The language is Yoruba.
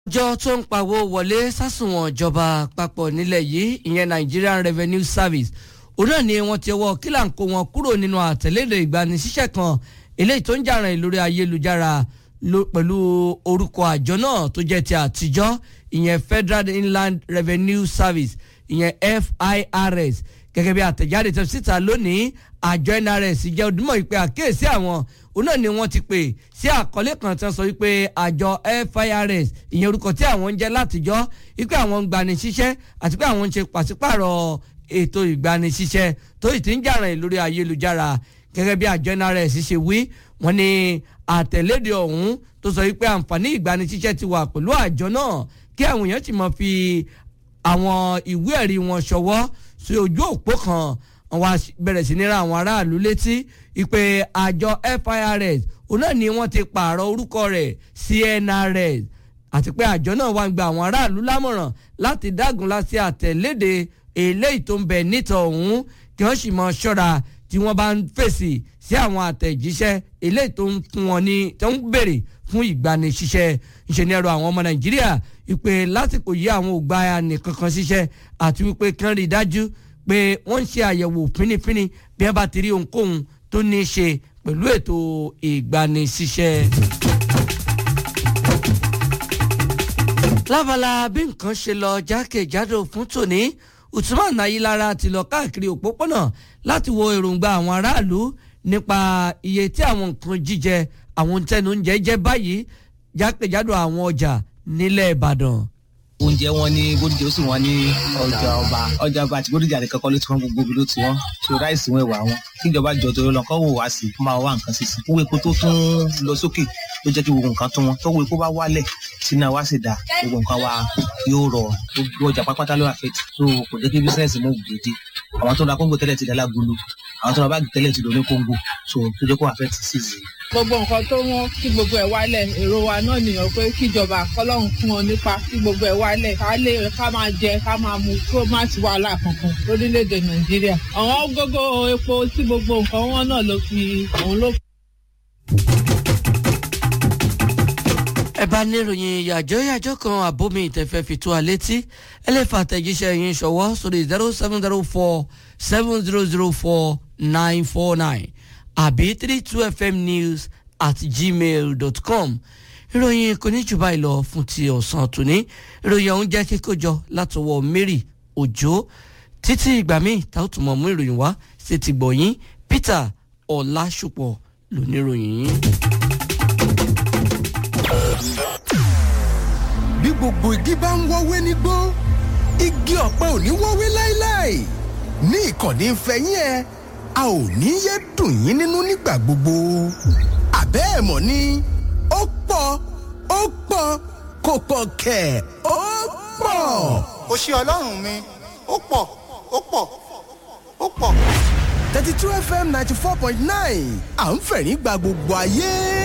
àjọ tó ń pawó wọlé sásùnwọ̀n ìjọba àpapọ̀ nílẹ̀ yìí ìyẹn Nigerian Revenue Service òun náà ni wọ́n ti ọwọ́ kílàǹkó wọn kúrò nínú àtẹ̀lédè ìgbanisíṣẹ́ kan eléyìí tó ń jà rìn lórí ayélujára pẹ̀lú orúkọ àjọ náà tó jẹ́ ti àtijọ́ ìyẹn Federal Inland Revenue Service ìyẹn FIRS gẹ́gẹ́ bí àtẹ̀jáde tó síta lónìí àjọ NRS jẹ́ ojúmọ́ ìpè àkíyèsí àwọn òun náà ni wọ́n ti pè sí àkọlé kan tí wọ́n sọ wípé àjọ FIRS ìyẹn orúkọ tí àwọn ń jẹ́ látijọ́ wípé àwọn ń gbani síṣẹ́ àti pé àwọn ń ṣe pàṣípàrọ̀ ètò ìgbanisíṣẹ́ tó sì ti ń jà rìn lórí ayélujára gẹ́gẹ́ bí àjọ NRS ṣe wí wọ́n ní àtẹ̀lédè ọ̀hún tó sọ wípé àǹfààní ìgbanisíṣẹ́ ti wà pẹ̀lú àjọ náà kí àwọn èèyàn ti mọ̀ fi àwọn ìwé ẹ̀rí wọn ṣọwọ́ sí ojú òpó kan wọ́n bẹ̀rẹ̀ sí ní ra àwọn aráàlú létí ìpè àjọ FIRS òun náà ni wọ́n ti pààrọ̀ orúkọ rẹ̀ sí NRS àti pé àjọ náà wá ń gba àwọn aráàlú lámọ̀ràn láti dágunlá sí àtẹ̀lédè eléyìí tó ń bẹ níta ọ̀hún kí wọ́n sì mọ ṣọ́ra tí wọ́n bá ń fèsì sí àwọn àtẹ̀jíṣẹ́ eléyìí tó ń fún wọn ní tó ń béèrè fún ìgbanisíṣẹ́ ńṣe ní ẹ̀rọ àwọn ọmọ Nàìjíríà ìpè lásìkò yìí àwọn ò gba nìkankan síṣẹ́ àti wípé kán rí i dájú pé wọ́n ń ṣe àyẹ̀wò fínífíní bí wọ́n bá ti rí ohunkóhun tó ní í ṣe pẹ̀lú ètò ìgbanisíṣẹ́. lábala bí nǹkan ṣe lọ jákèjádò fún tòní Usman Ayilara ti lọ káàkiri òpópónà láti wo èròǹgbà àwọn aráàlú nípa iye tí àwọn nǹkan jíjẹ àwọn tẹnu oúnjẹ jẹ báyìí jákèjádò àwọn ọjà nílẹ̀ Ìbàdàn oúnjẹ wọn ní bódìjà ó sì wọn ní ọjà ọba ọjà ọba àti bódìjà nìkan kọ́ ló ti wọn gbogbo ibi ló ti wọn tó ráìsì wọn ẹwà wọn kíjọba jọ torí lọ kọ́ wò wá sí kó máa wá nǹkan sí sí owó epo tó tún lọ sókè ló jẹ́ kí gbogbo nǹkan tó wọn tọ́wọ́ epo bá wálẹ̀ sínú àwa sì dà gbogbo nǹkan wa yóò rọ̀ gbogbo ọjà pápátá ló àfẹ́ tó kò jẹ́ kí bísíǹsì mú gbèdé àwọn tó ra kóńgò tẹ́lẹ̀ ti dá lágolo àwọn tó ra báàgì tẹ́lẹ̀ ti dò ní kóńgò tó tó jẹ́ kó àfẹ́ ti sí sí gbogbo nǹkan tó wọ́n kí gbogbo ẹ̀ wálẹ̀ èrò wa náà nìyẹn pé kíjọba kọ́lọ́hún fún wọn nípa kí gbogbo ẹ̀ wálẹ̀ ká lè ká máa jẹ ká máa mu kó má sí wàhálà kankan lórílẹ̀‐èdè nàìjíríà àwọn gógó epo tí gbogbo nǹkan wọn náà ló fi òun ló. ẹ bá níròyìn yàjọ́ yàjọ́ kan àbómi ìtẹ̀fẹ́ fi tó a létí ẹ lè fa àtẹ̀jíṣẹ́ yín ṣọwọ́ sórí zero seven zero four seven zero zero four nine four nine àbí three two fm news at gmail dot com ìròyìn kò ní jù báyìí lọ fún ti ọ̀sán tòní ìròyìn ọ̀hún jẹ́ kíkójọ látọwọ́ Mary Òjó títí ìgbà míì tá ó tún mọ̀ mú ìròyìn wá sí ti gbọ̀yìn Peter Ọlásùpọ̀ lóníròyìn yín. bí gbogbo igi bá ń wọ́wé nígbó igi ọ̀pẹ ò ní wọ́wé láéláé ní ìkànnì ìfẹ́yín ẹ a ò ní yé dùn yín nínú nígbà gbogbo àbẹ́ ẹ̀ mọ̀ ni ó pọ̀ ó pọ̀ kò pọ̀ kẹ̀ ó pọ̀. ó ṣe ọlọ́run mi ó pọ̀ ó pọ̀ ó pọ̀. thirty two fm ninety four point nine à ń fẹ̀rín gba gbogbo ayé.